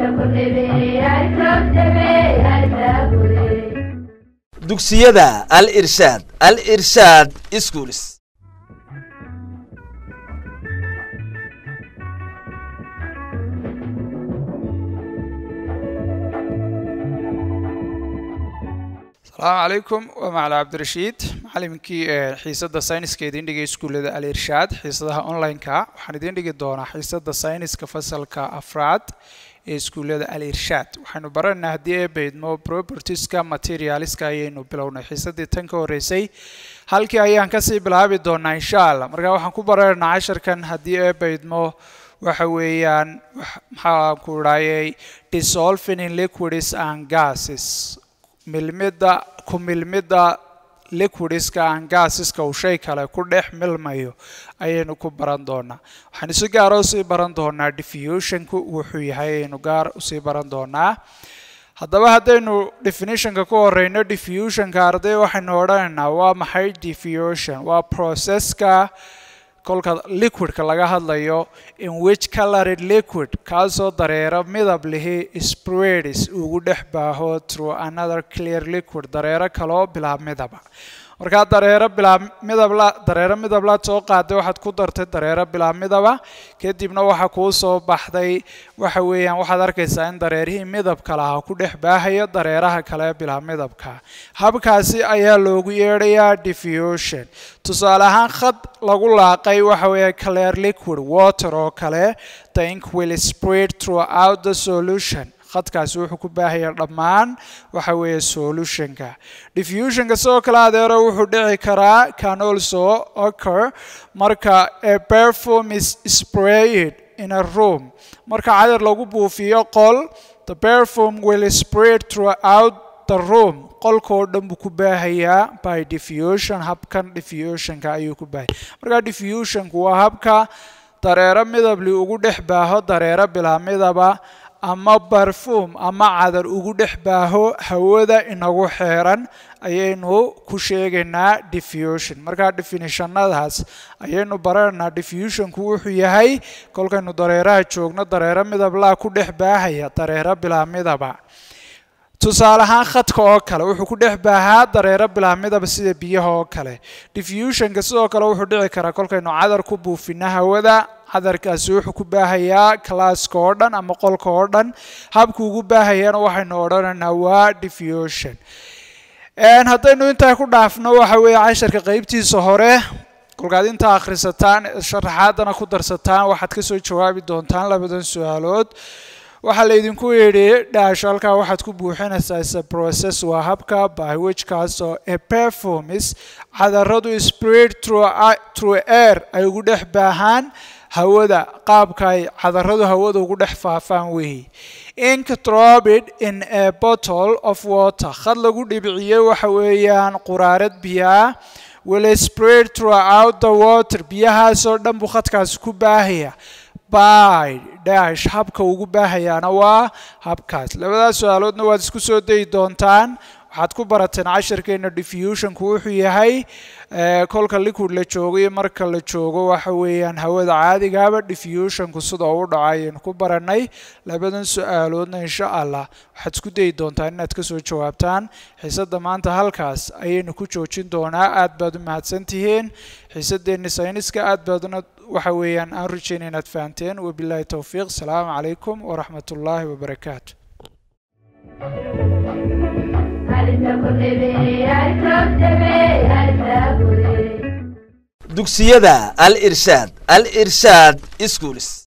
dugsiyada al irshaad al irshaad schools asalaamu calaykum waa macala cabdirashiid macaliminkii xiisadda sayniska idiin dhigay iskuullada al irshaad xiisadaha online-ka waxaan idiin dhigi doonaa xiisadda sayniska fasalka afraad ee iskuullada al irshaad waxaynu baranaynaa haddii ee baydmo propertieska materialiska ayaynu bilownay xiisaddii tan ka horreysay halkii ayaan kasii bilaabi doonaa insha allah marka waxaan ku baranaynaa casharkan haddii ee baydmo waxa weeyaan maxaan ku dhahayay dissolving in liquids and gases milmidda ku milmidda liquidiska aan gaasiska uu shay kale ku dhex milmayo ayaynu ku baran doonaa waxaan si gaara usii baran doonaa diffusionku wuxuu yahay ayaynu gaar usii baran doonaa haddaba haddaynu definitionka ku horeyno diffusionka arday waxaynu odhanaynaa waa maxay diffusion waa processka kolka liquidka laga hadlayo in which colored liquid kaasoo dareero midab lihi spreads ugu dhex baaho through another clear liquid dareero kaloo bilaab midaba markaa dareero bilaab midabla dareero midablaad soo qaaday waxaad ku dartay dareero bilaab midaba kadibna waxa kuu soo baxday waxa weeyaan waxaad arkaysaa in dareerihii midabka lahaa ku dhex baahayo dareeraha kale bilaab midabka habkaasi ayaa loogu yeedhayaa diffusion tusaale ahaan khad lagu laaqay waxa weeye clear liquid water oo kale the ink will spread throughout the solution khadkaasi wuxuu ku baahaya dhammaan waxa weeye solutionka diffusionka sidoo kale adeero wuxuu dhici karaa can also occur marka a perfume is sprayed in a room marka cadar lagu buufiyo qol the perfume will spread throughout the room qolkoo dhan buu ku baahayaa by diffusion habkan diffusionka ayuu ku baahaya marka diffusionku waa habka dareero midabli ugu dhex baaho dareero bilaa midaba ama barfuum ama cadar ugu dhex baaho hawada inagu xeeran ayaynu ku sheegaynaa diffusion markaa definitionadaas ayaynu baranaynaa diffusionku wuxuu yahay kolkaynu dareeraha joogno dareero midablaa ku dhex baahaya dareero bilaa midaba tusaale ahaan khadka oo kale wuxuu ku dhex baahaa dareero bilaa midaba sida biyaha oo kale diffusionka sidoo kale wuxuu dhici karaa kolkaynu cadar ku buufino hawada cadarkaasi wuxuu ku baahayaa classka oo dhan ama qolka oo dhan habka ugu baahayana waxaynu odhanaynaa waa diffusion haddaynu intaa ku dhaafno waxa weeye casharka qeybtiisa hore kolkaad intaa akhrisataan sharaxaadana ku darsataan waxaad kasoo jawaabi doontaan labadan su-aalood waxaa laydinku yidhi dhaasho halkaa waxaad ku buuxinaysaa is process waa habka by which kaasoo a perfumes cadaradu spread through air ay ugu dhex baahaan hawada qaabka ay cadaradu hawada ugu dhex faafaan weeyi ink drobid in a bottle of water khad lagu dhibiciyey waxa weeyaan quraarad biyaa will spread throughout the water biyahaasoo dhan buu khadkaasi ku baahaya by dash habka ugu baahayaana waa habkaas labadaas su-aaloodna waad isku soo dayi doontaan waxaad ku barateen casharkeena diffusionku wuxuu yahay kolka liquid la joogo iyo marka la joogo waxa weeyaan hawada caadigaaba diffusionku sida u dhaco ayaynu ku baranay labadan su-aaloodna insha allah waxaad isku dayi doontaan inaad kasoo jawaabtaan xiisadda maanta halkaas ayaynu ku joojin doonaa aad baad u mahadsantihiin xiisadeenni sayniska aad baaduna waxa weeyaan aan rajeynay inaad fahanteen wabilaahi towfiiq asalaamu calaykum waraxmat ullaahi wabarakaatu dugsiyada al irshaad al irshaad schools